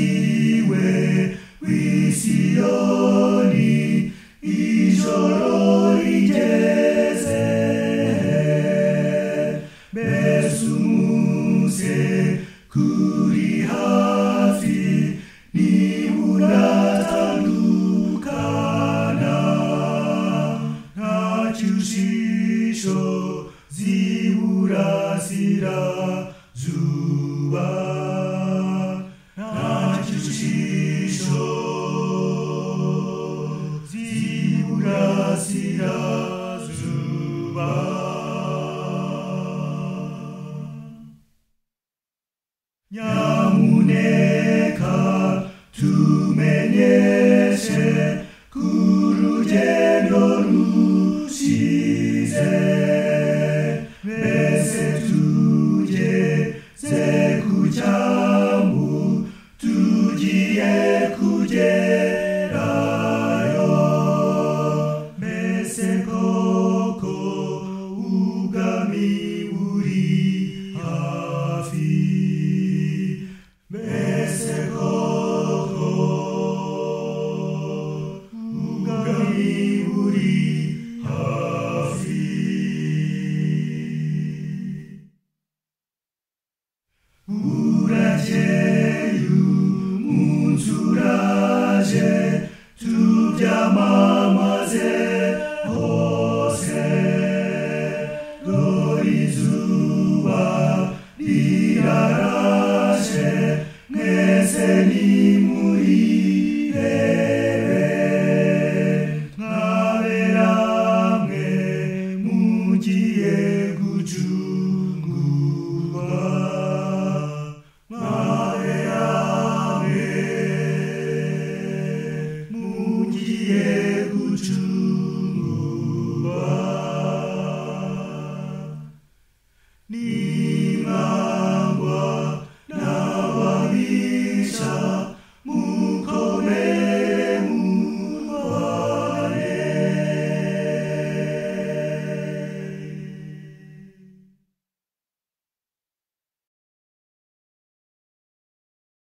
murinziwe w'isiyoni ijoro rigeze mbese umunsi kuri hafi niba uratandukana nta cyushisho ziburasira zuba nta cyushisho ziburasira zuba nyamuneka tumenyeshe kurugendo rushize mbese tugeze ku cyambu tugiye kugerayo mbese koko ubwami buri hafi mbese koko ubwami buri hafi burakeye umunsi uraje tubyamamaze hose dore izuba rirarashe mwese nimurire